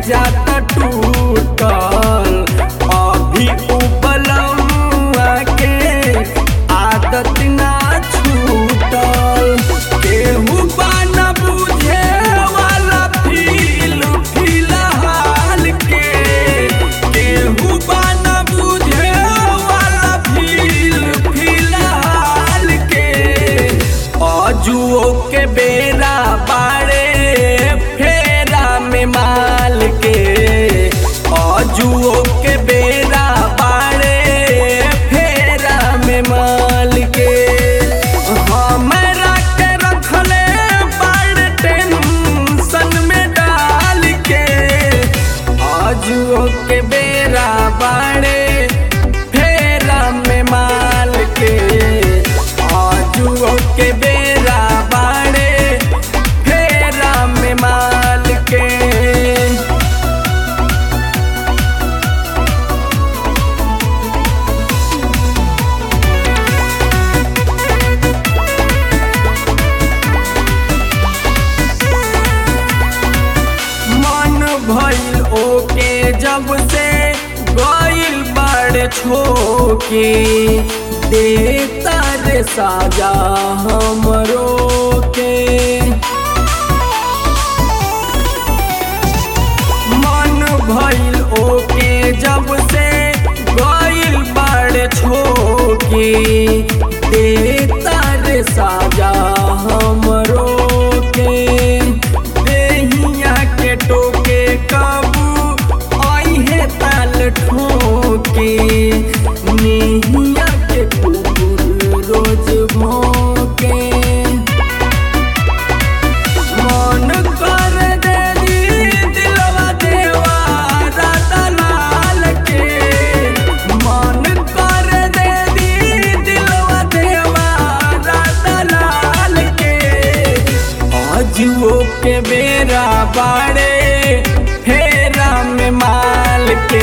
जाता टूटल अभी उपलम्बा के आदत ना छूटल केहू बाना बुझे वाला फील फिलहाल के केहू बाना बुझे वाला फील फिलहाल के अजुओ के बेरा बाड़े फेरा में माल के अजुओ के बेरा बाड़े फेरा में माल के हमरा के रखले बड़ टेंशन में डाल के अजुओ के बेरा बाड़े फेरा में माल के आजुओ के बेरा बाड़े फेरा में माल के मन भइल ओके जब से गइल बड़ छोके देता रे साजा हमरो के मन भइल ओके जब से गइल बड़ छोके देता रे साजा हमरो के देहिया के टोके काबू आइहे ताल ठोके नेहिया के कुकुर रोज भोके मन कर दे दी दिलवा देवा राता लाल के मन कर दे दी दिलवा देवा राता लाल के आजुओ के बेरा बाड़े फेरा में माल के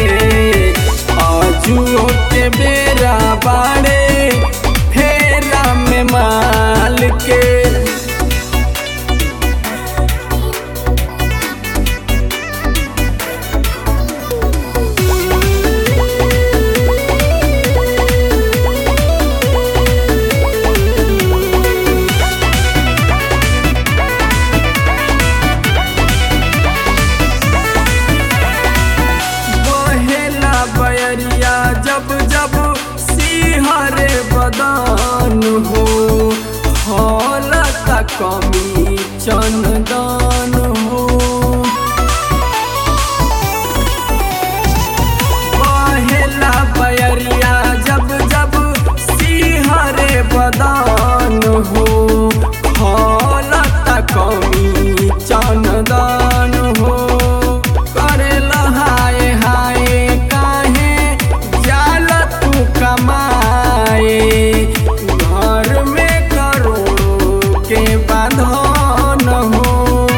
आजुओ के बेरा बाड़े फेरा में माल के बहेला बयरिया जब जब सिहरे बदान हो हौलत कमी चंदन हो बहेला बयरिया जब जब सिहरे बदान हो हौलत कमी चंदन हो करे लहाय हाय काहे जाल तू कमाए घर में करोड़ों के बांधन हो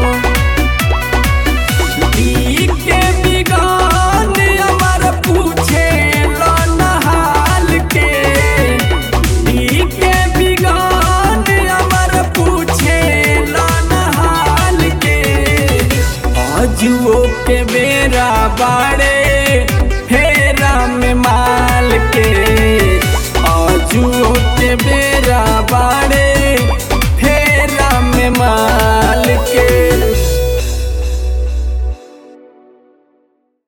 ई के बिगान अमर पूछे नहाल के ई के बिगान अमर पूछे नहाल के आजुओ के बेरा बाड़े फेरा में माल के